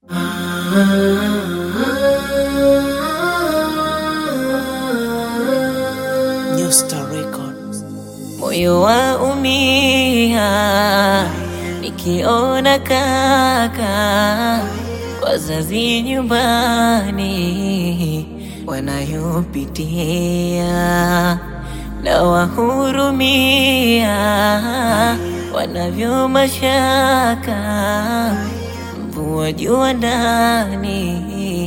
New Star Records. Moyo wa umia nikiona kaka wazazi nyumbani wanayopitia, na wahurumia wanavyo mashaka, mvua jua ndani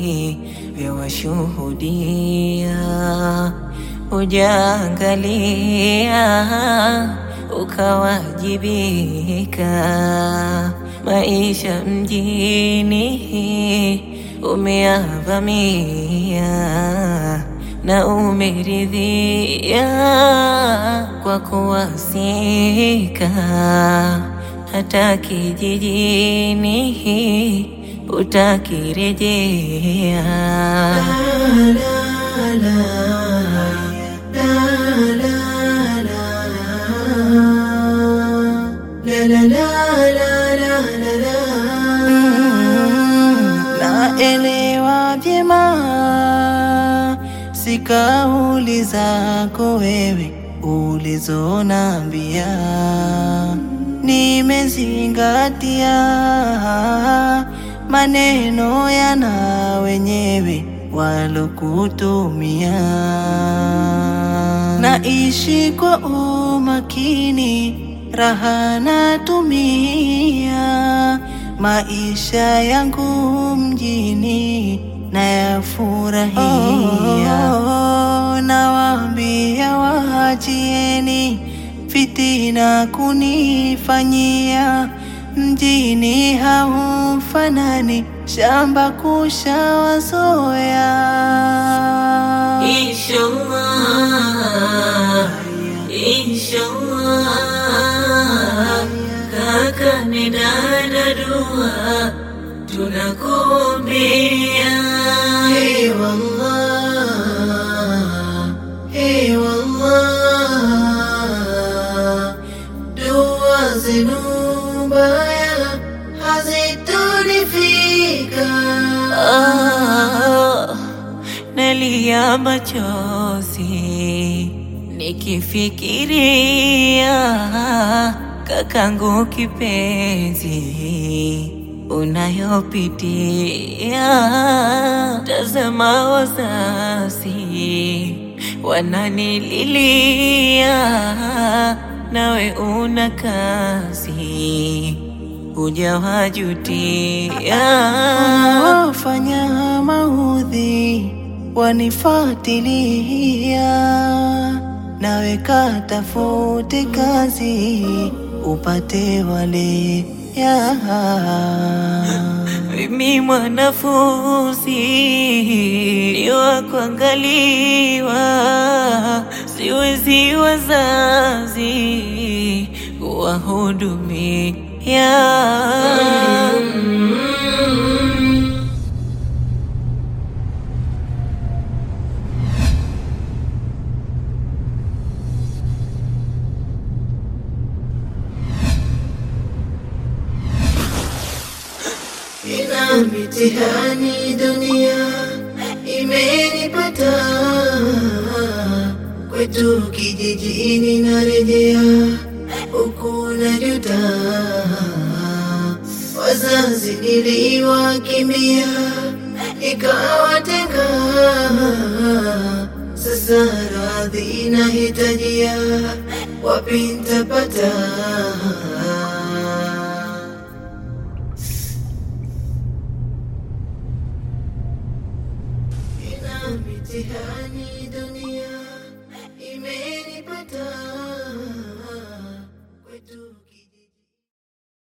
vyawashuhudia ujaangalia ukawajibika. Maisha mjini umeavamia na umeridhia kwa kuwasika, hata kijijini utakirejea. Naelewa vyema si kauli zako wewe ulizonambia, nimezingatia maneno yana wenyewe walokutumia. Naishi kwa umakini, raha natumia, maisha yangu mjini nayafurahia. Oh, nawaambia waachieni fitina kunifanyia, mjini haufanani, shamba kushawazoea. Inshallah, inshallah, kaka ni dada dua tunakuombea. Hey wallah, hey wallah, dua zenu mbaya hazitonifika. Ah, nalia machozi nikifikiria kakangu kipenzi unayopitia. Tazama wazazi wananililia, nawe una kazi hujawajutia. wafanya maudhi wanifuatilia, nawe katafute kazi upate wale ya Mimi mwanafunzi ni wa kuangaliwa, siwezi wazazi kuwahudumia. ina mitihani dunia imenipata, kwetu kijijini narejea, huku najuta, wazazi niliwakimbia, ikawatenga, sasa radhi nahitajia, wapi nitapata? ina mitihani dunia imenipata